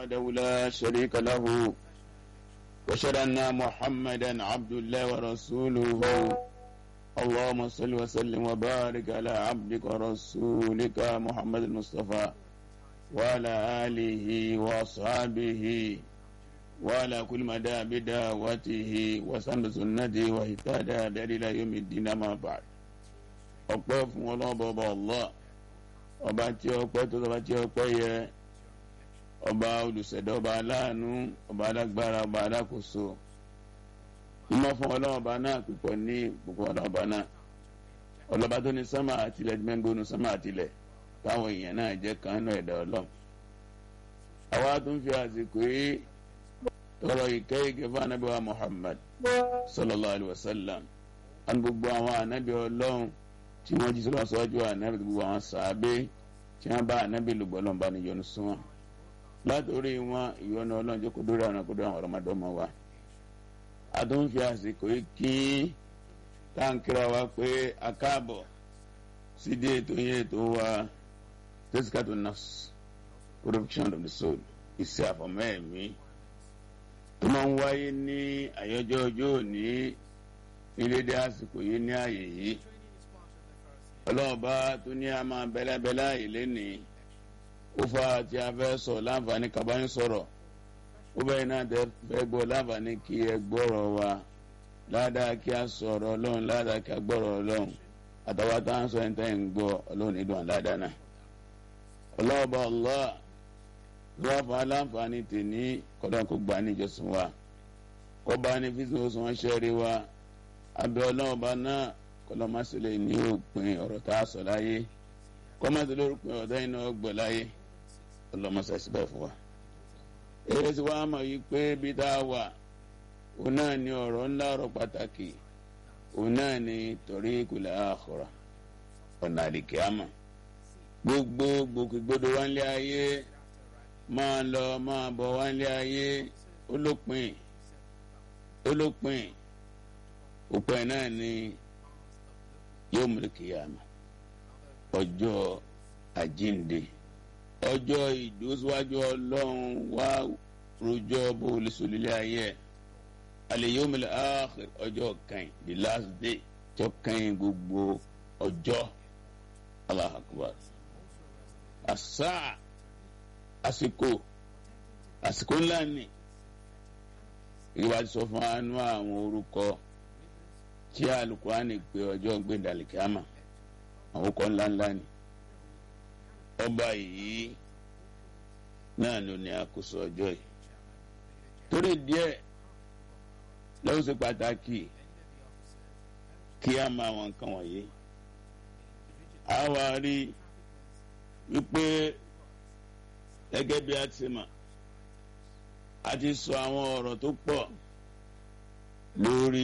وحده لا شريك له وأشهد أن محمدا عبد الله ورسوله اللهم صل وسلم وبارك على عبدك ورسولك محمد المصطفى وعلى آله وأصحابه وعلى كل مدى بدعوته وسن سنته واهتدى بهدي إلى يوم الدين ما بعد ọpẹ́ fún ọlọ́ọ̀bọ ọba Allah ọba tí ọpẹ́ tó ọba tí ọpẹ́ yẹ ọba olùṣẹ̀dá ọba aláàánú ọba alágbára ọba alákòóso ìmọ̀ fún ọlọ́ọ̀ba náà pípọ̀ ní gbogbo ọlọ́ọ̀ba náà ọlọ́ba tó ní sánmà àtìlẹ̀ gbẹ́ngbónú sánmà àtìlẹ̀ táwọn èèyàn náà jẹ́ kan náà ẹ̀dá ọlọ́run àwa tó ń fi àsìkò yìí tọrọ ìkẹ́ ìkẹ́ fún anábì wa Muhammad sallallahu alayhi wa sallam àti gbogbo àwọn anábì ọlọ́run tí wọ́n jí sọ́lá sọ́jú ànábì gbogbo àwọn sàábé tí wọ́n bá ànábì lùgbọ́ lọ́nba ní yọ́nú sún wọn látòrí wọn ìyọ́nú ọlọ́run jókòó dórí àwọn ọkọ̀ àwọn ọ̀rọ̀mọdé ọmọ wa a tó ń fi àsìkò yìí kí táǹkìrà wa pé a káàbọ̀ sídìí ètò yẹn ètò wa tẹ́síkàtò nafs corruption of the soul ìṣe àfọ̀mọ́ ẹ̀mí tó máa ń wáyé ní àyọjọ́ ọjọ́ òní ní dédé àsìkò yìí ní àyè yìí ọlọ́ọ̀bá tó ní a máa bẹ́lẹ́bẹ́lẹ́ ilé ní ó fa tí a fẹ́ sọ láǹfààní kabáyé sọ̀rọ̀ ó bẹ́ẹ̀ náà tẹ́ fẹ́ gbọ́ láǹfààní kí ẹ gbọ́rọ̀ wa ládàá kí a sọ̀rọ̀ ọlọ́run ládàá kí a gbọ́rọ̀ ọlọ́run àtàwọn tá à ń sọ ẹni tẹ́ ń gbọ́ ọlọ́run nídùn àládàá náà ọlọ́ọ̀bá Allah lọ́wọ́ fún aláǹfààní tèní kọ́dọ̀ kó gbà ní ìjọsìn wa kó bá ní fífi oṣù wọn ṣẹ́rí wa abẹ́ ọlọ́ọ̀bá náà kọlọmọsílẹ ní òpin ọ̀rọ̀ tá a sọ láyé kọmọsílẹ òpin ọ̀rọ̀ dáhìn náà gbọ́ láyé kọlọmọsẹ síbẹ̀ fún wa. èrè tí wàá mọ̀ yìí pé bí tá a wà òun náà ní ọ̀rọ̀ ńlá ọ̀rọ̀ pàtàkì òun náà ní torí ìkùlẹ̀ àkọ́rà ọ̀nà àdìkẹ́ àmọ̀ gbogbo gbòkègbodò wá nílé ayé máa lọ máa bọ̀ wá nílé ayé olópin olópin òpin náà ní yawmul qiyamah ọjọ́ àjínde ọjọ́ ìdúrósíwájú ọlọ́run wá rojọ́ bó lè sòlélẹ̀ ayé alẹ́ yawmul akhir ọjọ́ kan the last day tó kan gbogbo ọjọ́ Allahu akbar àṣà àsìkò àsìkò ńlá ni ìwà ti sọ fún anú àwọn orúkọ tí alukurani pé ọjọ́ gbẹ̀dàlìkàmà àwọn ọkọ̀ ńláńlá ni ọba yìí náà ló ní àkóso ọjọ́ yìí torí díẹ̀ lọ́wọ́ sí pàtàkì kí a máa wọn nǹkan wọ̀nyí a wá rí wípé gẹ́gẹ́ bí a ti mọ̀ a ti sọ àwọn ọ̀rọ̀ tó pọ̀ lórí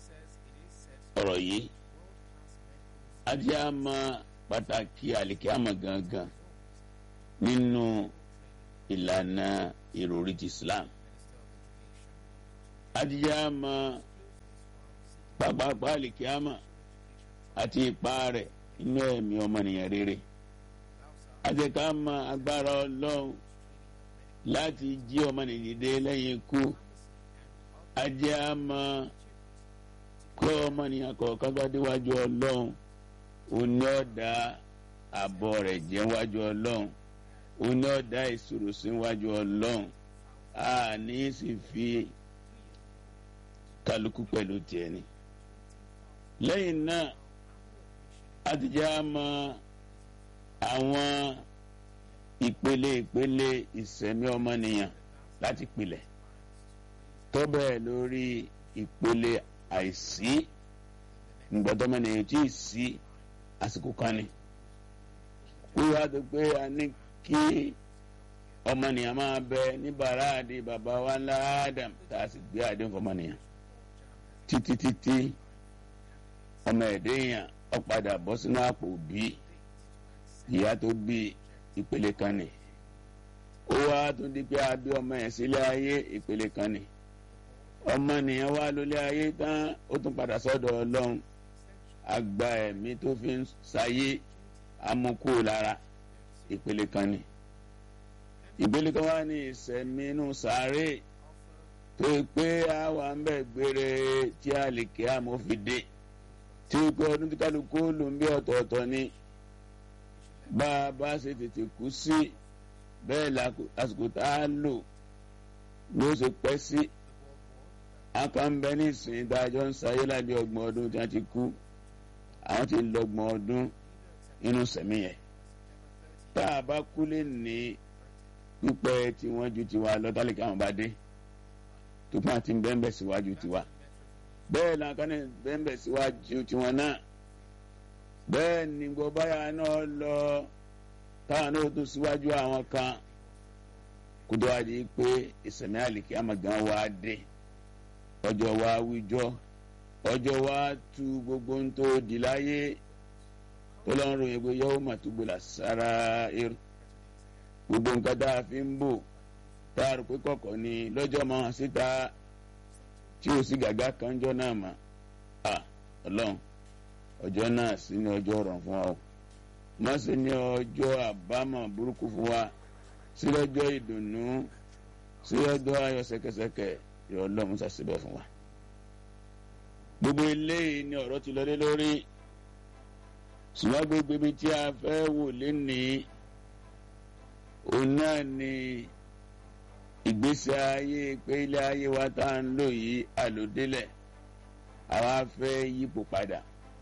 ọ̀rọ̀ yìí ajé a mọ pàtàkì àlìkí àmọ̀ gangan nínú ìlànà ìròrí ti Islam ajé a mọ pàpàpà àlìkí àmọ̀ àti ipa rẹ̀ inú ẹ̀mí ọmọnìyàn rere ajé ká mọ agbára Ọlọ́run láti jí ọmọnìyàn dìde lẹ́yìn ikú ajé a mọ kọ́ ọmọnìyàn kọ̀ọ̀kan bá déwájú ọlọ́run òní ọ̀dà àbọ̀ rẹ̀ jẹ́ wájú ọlọ́run òní ọ̀dà ìṣòro sí wájú ọlọ́run a ní sì fi kálukú pẹ̀lú tiẹ̀ ni. lẹ́yìn náà a ti já mọ àwọn ìpele ìpele ìsẹ̀mí ọmọnìyàn láti pilẹ̀ tó bẹ́ẹ̀ lórí ìpele àìsí ngbọdọmọnìyàn tí ì sí àsìkò kan ni wíwá tó pé a ní kí ọmọnìyàn máa bẹ ní bàràdì bàbá wa ńlá Adam tá a sì gbé àdéhùn fọmọnìyàn títí títí ọmọ ẹ̀dẹ́yàn ó padà bọ́ sínú àpò bí ìyá tó bí ìpele kan ni ó wá tó di pé a bí ọmọ yẹn sílé ayé ìpele kan ni ọmọnìyàn wá lólé ayé tán ó tún padà sọ́dọ̀ Ọlọ́run àgbà ẹ̀mí tó fi ń sayé amúkú lára ìpele kan ni ìgbélé kan wá ní ìsẹ̀mí inú sàárè tó pé àwa ń bẹ̀ gbére tí a lè kí àmófìdé tí ó pé ọdún tí kálukú ló ń bí ọ̀tọ̀ọ̀tọ̀ ni bá a bá ṣe tètè kú sí bẹ́ẹ̀ lásìkò tá a lò ló ṣe pẹ́ sí akànbẹ ní ìsìn ìdájọ́ ń sayé lábẹ́ ọgbọ̀n ọdún tí wọ́n ti kú àwọn ti lọ́gbọ̀n ọdún inú sẹ̀mí yẹn tá a bá kú lè ní pípẹ́ tí wọ́n ju tiwa lọ tálíkà àwọn bá dé tó fún àti bẹ́ẹ̀nbẹ́ síwájú tiwa bẹ́ẹ̀ làǹkan ní bẹ́ẹ̀nbẹ́ síwájú tiwọn náà bẹ́ẹ̀ ni gbọ́ báyà náà lọ táwọn náà tún síwájú àwọn kan kótó wá di pé ìsẹ̀mí àlìkí àmàgán wa dé ọjọ́ wa wíjọ́ ọjọ́ wa tu gbogbo ń tó di láyé tó lọ́n ròyìn pé yẹ́wò mà tó gbòòlà sára irú gbogbo nǹkan tá a fi ń bò tá a rò pé kọ̀kọ̀ ni lọ́jọ́ máa hàn síta tí o sì gàgá kan jọ náà mà á ọlọ́run ọjọ́ náà sì ní ọjọ́ ọ̀rọ̀ fún wa o má sì ní ọjọ́ àbámọ̀ burúkú fún wa sí lọ́jọ́ ìdùnnú sí lọ́jọ́ ayọ̀ ṣẹ̀kẹ̀ṣẹ̀kẹ̀ yọ ọlọ́run ṣàṣìbẹ̀ fún wa. gbogbo eléyìí ni ọ̀rọ̀ ti lọlé lórí ṣùgbọ́n gbogbo ibi tí a fẹ́ wò lénìí òun náà ni ìgbésí ayé pé ilé ayé wa tá à ń lò yìí àlòdélẹ̀ àwa fẹ́ yípo padà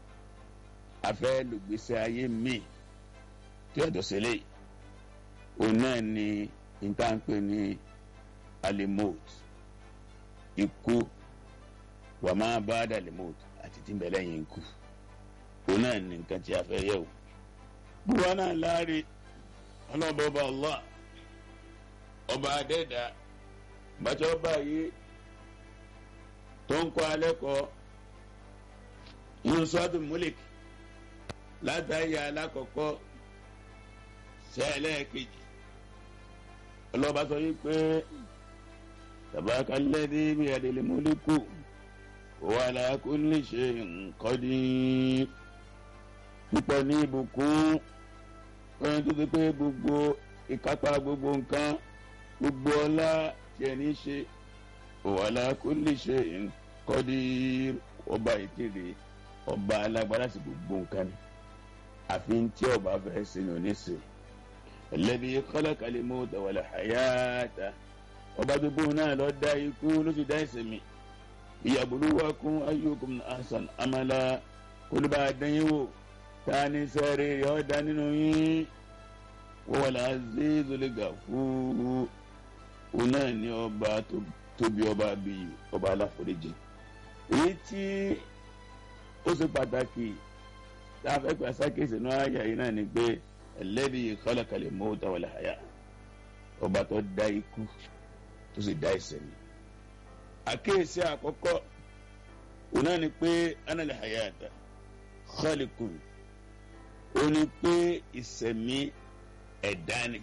a fẹ́ lògbésí ayé míì tí ọ̀dọ̀ sílẹ̀ òun náà ni ìtànpé ní alimot ikú wà máa bá dalimot àti tí ń bẹ lẹ́yìn ikú òun náà ni nǹkan tí a fẹ́ yẹ̀ wò. bùwá náà láre ọlọ́bọ̀bà Allah ọba adẹ́dà bàtà ọba yìí tó ń kọ́ alẹ́ kọ́ yunusọ́dún múlik látàrí alákọ̀ọ́kọ́ sẹ́ẹ̀lẹ́ kejì ọlọ́ba sọ yìí pé tabakalẹ́dí bí adèlè múlíkù wà láàkú lè ṣe nǹkan ní púpọ̀ ní ìbùkún ẹni tó ti pé gbogbo ìkápá gbogbo nǹkan gbogbo ọlá tiẹ̀ ní ṣe wà láàkú lè ṣe nǹkan ní ọba ìkéde ọba alágbára sí gbogbo nǹkan ni àfi tí ọba fẹ́ ṣe ní oníṣe ẹlẹ́bi kọ́lákàlẹ́ mọ́tò wàlẹ̀ hayata ọba gbogbo náà lọ dá ikú ló ti dá ìsẹ̀mí ìyàbùrúwákún ayyukum hasan amala kólúbà dányíwò tani sẹ́rí yọ̀ dá nínú yín wọ́wọ́lá azizul gafur òun náà ní ọba tóbi ọba bíi ọba aláforíjì èyí tí ó ṣe pàtàkì tá a fẹ́ pẹ́ sákèsì ní àyà yìí náà ni pé ẹlẹ́bi khalaqal mauta wal haya ọba tó dá ikú tó sì dá ìṣẹ̀mí. àkéèsí àkọ́kọ́ òun náà ni pé anal hayata khaliqun ó ní pé ìṣẹ̀mí ẹ̀dá ni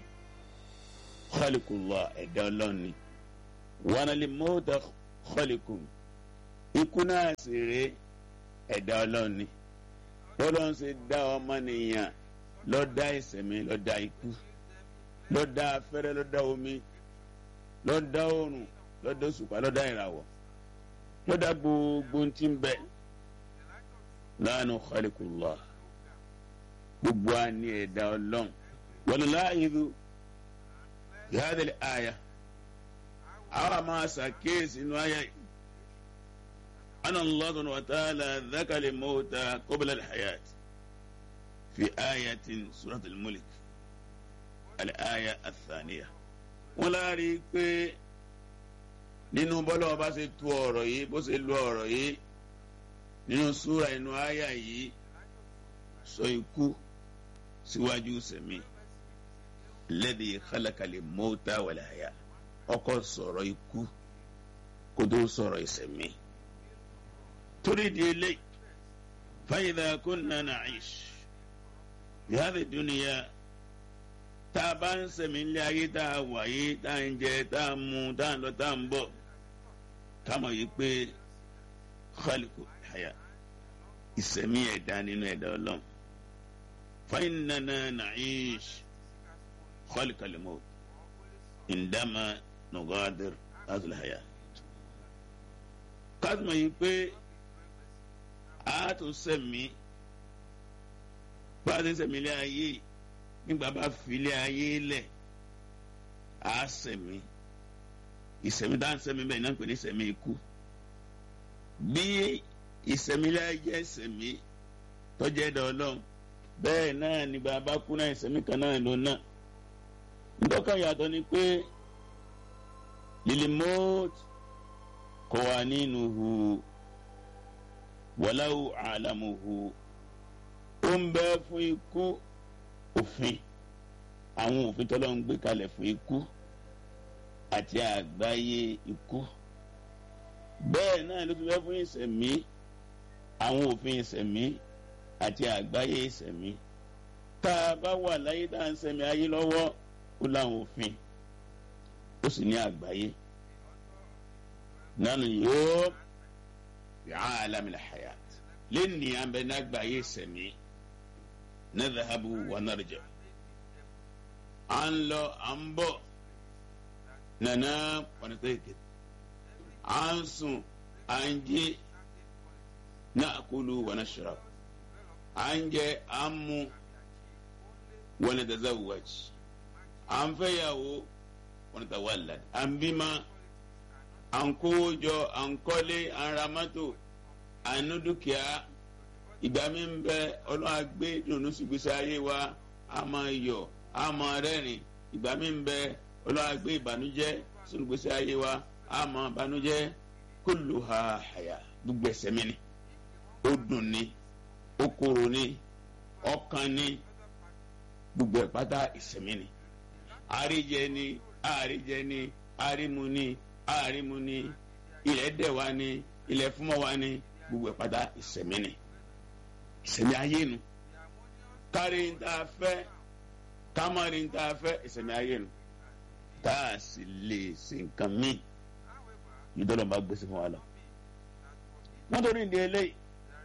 khaliqullah ẹ̀dá ọlọ́run ni wanal mauta khaliqun ikú náà sì rèé ẹ̀dá ọlọ́run ni lọ́lọ́run ṣe dá ọmọnìyàn ló dá ìṣẹ̀mí ló dá ikú ló dá afẹ́rẹ́ ló dá omi ló dá oòrùn ló dá òṣùpá ló dá ìràwọ̀ ló dá gbogbo tí ń bẹ lánàá khaliqullah gbogbo a ní ẹ̀dá ọlọ́run wal láàyèdú yàtọ̀ àyà àwọn àmọ́ àṣàkéèsì inú àyà yìí. أن الله سبحانه وتعالى ذكر الموت قبل الحياة في آية سورة الملك الآية الثانية wọ́n láàrí pé nínú bọ́lá ọba ṣe tu ọ̀rọ̀ yìí bó ṣe lu ọ̀rọ̀ yìí nínú súra inú àyà yìí sọ ikú síwájú sẹ̀mí lẹ́dí kálákàlẹ̀ mọ́tà wal haya ọkọ̀ sọ̀rọ̀ ikú kó tó sọ̀rọ̀ ìsẹ̀mí torí di eléyìí fàyìdà kunna na'ish bihadhi dunya tá a bá ń sẹ̀mí ilé ayé tá a wà yìí tá a ń jẹ tá a mu tá a ń lọ tá a ń bọ̀ ká mọ̀ yìí pé khaliqu haya ìsẹ̀mí ẹ̀dá nínú ẹ̀dá ọlọ́run fa innana na'ish khaliqal maut ìdámà nùgọ́dìr azulhaya. kásìmọ̀ yìí pé a tún sẹ̀mí bá a ti ń sẹ̀mí ilé ayé nígbà bá fi ilé ayé lẹ̀ a sẹ̀mí ìsẹ̀mí tá à ń sẹ̀mí bẹ́ẹ̀ náà ń pè ní ìsẹ̀mí ikú bí ìsẹ̀mí ilé ayé jẹ́ ìsẹ̀mí tọ́jẹ́ dọ̀ ọlọ́run bẹ́ẹ̀ náà ni bàbá kú náà ìsẹ̀mí kan náà ló náà ntọ́ka yàtọ̀ ni pé lilimot kò wà nínú hu wàláwù àlámùhù ó ń bẹ fún ikú òfin àwọn òfin tọ́lọ́ ń gbé kalẹ̀ fún ikú àti àgbáyé ikú bẹ́ẹ̀ náà ló fi bẹ́ fún ìsẹ̀mí àwọn òfin ìsẹ̀mí àti àgbáyé ìsẹ̀mí tá a bá wà láyé tá à ń sẹ̀mí ayé lọ́wọ́ ó láwọn òfin ó sì ní àgbáyé nánu yóò bí alamil hayat lẹ́ni àbẹ ní àgbáyé ìsẹ̀mí nadhahabu wa narja à ń lọ à ń bọ̀ nana pọnitẹ́kẹ̀ à ń sùn à ń jí na'kulu wa nashrab à ń jẹ à ń mu wa natazawwaj à ń fẹ́yàwó wa natawallad à ń bímọ à ń kówó jọ à ń kọ́lé à ń ra mọ́tò à ń ní dúkìá ìgbà mi ń bẹ ọlọ́run àgbé dùnú sígbésí ayé wa a máa yọ̀ a máa rẹ́rìn ìgbà mi ń bẹ ọlọ́run àgbé ìbànújẹ́ sínú gbèsè ayé wa a máa bànújẹ́ kulluha haya gbogbo ẹ̀ṣẹ̀ mi ni ó dùn ni ó korò ni ọkàn ni gbogbo ẹ̀ pátá ìṣẹ̀mí ni àríjẹ ni àríjẹ ni àrímu ni àrímu ni ilẹ̀ dẹ̀ wa ni ilẹ̀ fúnmọ́ wa ni gbogbo ẹ̀ pátá ìṣẹ̀mí ni ìṣẹ̀mí ayé nu kárí ń tá a fẹ́ kámárì ń tá a fẹ́ ìṣẹ̀mí ayé nu tá a sì lè ṣe nǹkan míì yìí dọ́lọ́ bá gbèsè fún wa lọ. wọ́n torí ìdí eléyìí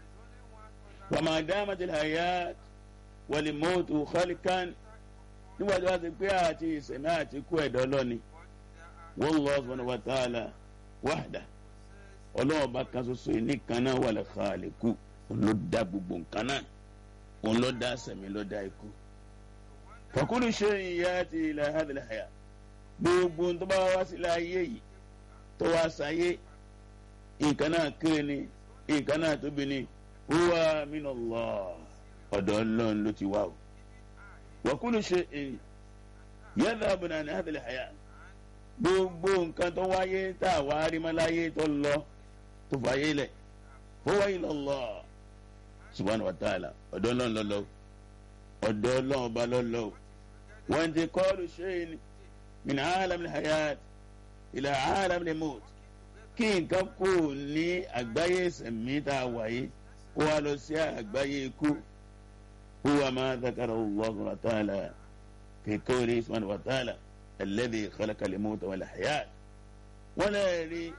ramadan matilhayat walimotu khalikan nígbà tí wọ́n ti pé àti ìṣẹ̀mí àti kú ẹ̀dọ́ lọ́ni wallahu subhanahu wa ta'ala wahda ọlọ́wọ́ bá kan ṣoṣo yìí nìkan náà wal khaliqu òun ló dá gbogbo nǹkan náà òun ló dá sẹ̀mí ló dá ikú. fakulu shay'in yati ila hadhihi al-hayat gbogbo tó bá wá sí láyé yìí tó wá sáyé nǹkan náà kéré ni nǹkan náà tóbi ni huwa minallah ọ̀dọ̀ ọlọ́run ló ti wá o. wakulu shay'in yadhabu an hadhihi al-hayat gbogbo nǹkan tó wáyé tá a wá rí mọ́ láyé tó lọ tó fàyè lẹ̀ huwa ilallah subhanahu wa ta'ala ọ̀dọ̀ ọlọ́run lọ́lọ́ ọ̀dọ̀ ọlọ́run ọba lọ́lọ́ wọ́n ti kọ́ọ̀lù shay'in min alam al-hayat ila alam al-maut kí nǹkan kò ní àgbáyé sẹ̀mí tá a wáyé kó wá lọ sí àgbáyé ikú huwa ma dhakara Allah ta'ala fi qawli subhanahu wa ta'ala alladhi khalaqa al-mauta wal hayat wọ́n lè rí